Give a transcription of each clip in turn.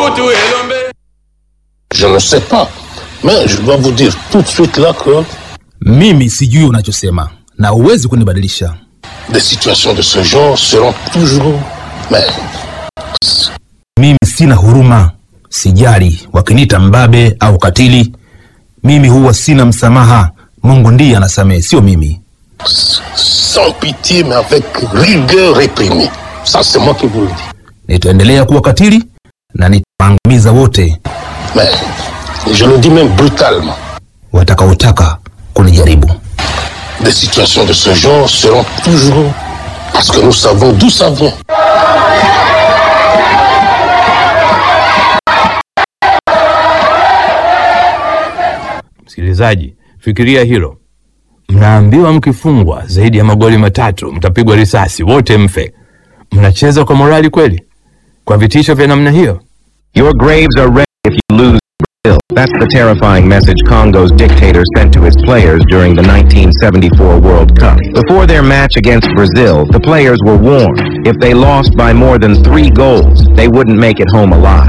Mobutu Elombe. Je ne sais pas. Mais je dois vous dire tout de suite là que Mimi sijui unachosema na huwezi kunibadilisha. des situations de ce genre seront toujours. Mais Mimi sina huruma, sijali wakiniita mbabe au katili. Mimi huwa sina msamaha. Mungu ndiye anasamehe, sio mimi. sans pitié, mais avec rigueur réprimée. Ça, c'est moi qui vous le dis. Nitaendelea kuwa katili na nitawaangamiza wote Mais je le dis même brutalement. watakaotaka kunijaribu. Des situations de ce genre seront toujours. Parce que nous savons d'où ça vient. Msikilizaji, fikiria hilo. Mnaambiwa mkifungwa zaidi ya magoli matatu mtapigwa risasi, wote mfe. Mnacheza kwa morali kweli? Kwa vitisho vya namna hiyo? Your graves are ready if you lose Brazil. That's the terrifying message Congo's dictator sent to his players during the 1974 World Cup. Before their match against Brazil, the players were warned if they lost by more than three goals, they wouldn't make it home alive.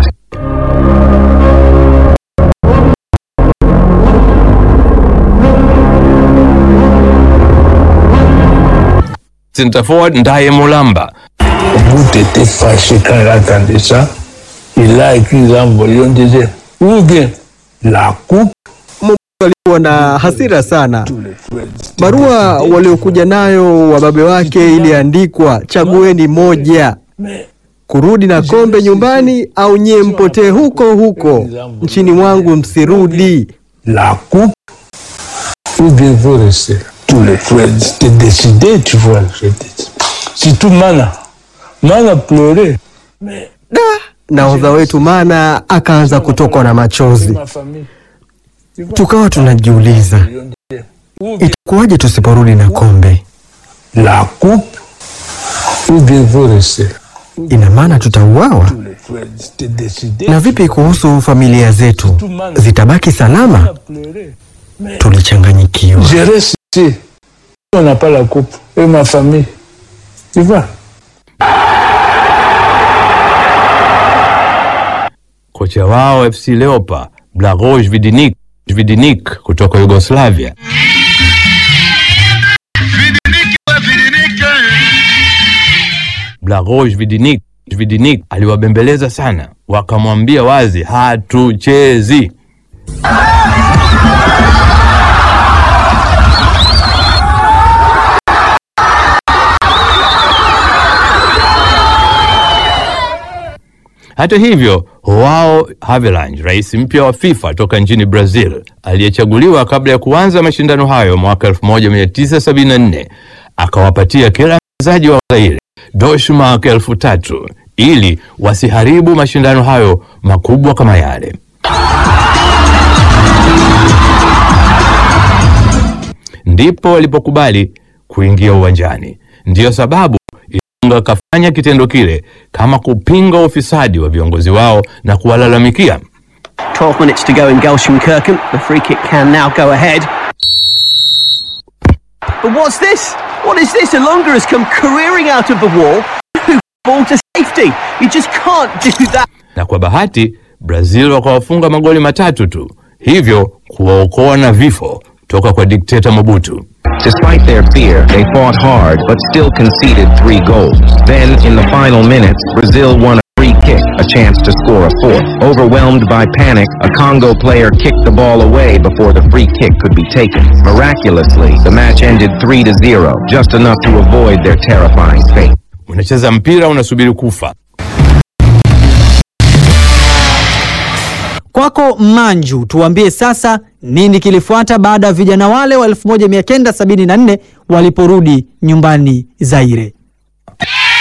Center forward Ndaye Mulamba Bout était fâché quand il entendait ça. Il a écrit dans Mbolion, disait, ou bien la coupe, walikuwa na hasira sana. Barua waliokuja nayo wababe wake iliandikwa, chagueni moja, kurudi na kombe nyumbani au nyie mpotee huko huko nchini mwangu, msirudi. la coupe, ou bien vous restez. Tous les frères étaient décidés, tu vois. je dis. Surtout Mana. Mana pleurait. Da, nahodha wetu Mana akaanza kutokwa na machozi. Ma famille. Tu vois, Tukawa tunajiuliza ou bien itakuwaje tusiporudi na kombe? la coupe, ou bien vous restez. Ina maana tutauawa? Tous les frères étaient décidés. Na vipi kuhusu familia zetu, zitabaki salama? Mana pleurait. Tulichanganyikiwa. Je reste ici. On n'a pas la coupe. Et ma famille. Tu vois. kocha wao FC Leopa Blagoje Vidinik Vidinik kutoka Yugoslavia Blagoje Vidinik Vidinik aliwabembeleza sana, wakamwambia wazi hatuchezi. Hata hivyo, Joao Havelange, rais mpya wa FIFA toka nchini Brazil, aliyechaguliwa kabla ya kuanza mashindano hayo mwaka 1974, akawapatia kila mchezaji wa Zaire Deutschmark elfu tatu ili wasiharibu mashindano hayo makubwa kama yale. Ndipo walipokubali kuingia uwanjani. Ndiyo sababu Ilunga akafanya kitendo kile kama kupinga ufisadi wa viongozi wao na kuwalalamikia. 12 minutes to go in Gelsenkirchen. The free kick can now go ahead. But what's this? What is this? Alonga has come careering out of the wall. Ball to safety. You just can't do that. na kwa bahati Brazil wakawafunga magoli matatu tu, hivyo kuwaokoa na vifo toka kwa dikteta Mobutu. Despite their fear, they fought hard but still conceded three goals. Then, in the final minutes, Brazil won a free kick, a chance to score a fourth. Overwhelmed by panic, a Congo player kicked the ball away before the free kick could be taken. Miraculously, the match ended 3 to 0, just enough to avoid their terrifying fate. Unacheza mpira unasubiri kufa. Kwako Manju, tuambie sasa nini kilifuata baada ya vijana wale wa 1974 waliporudi nyumbani Zaire.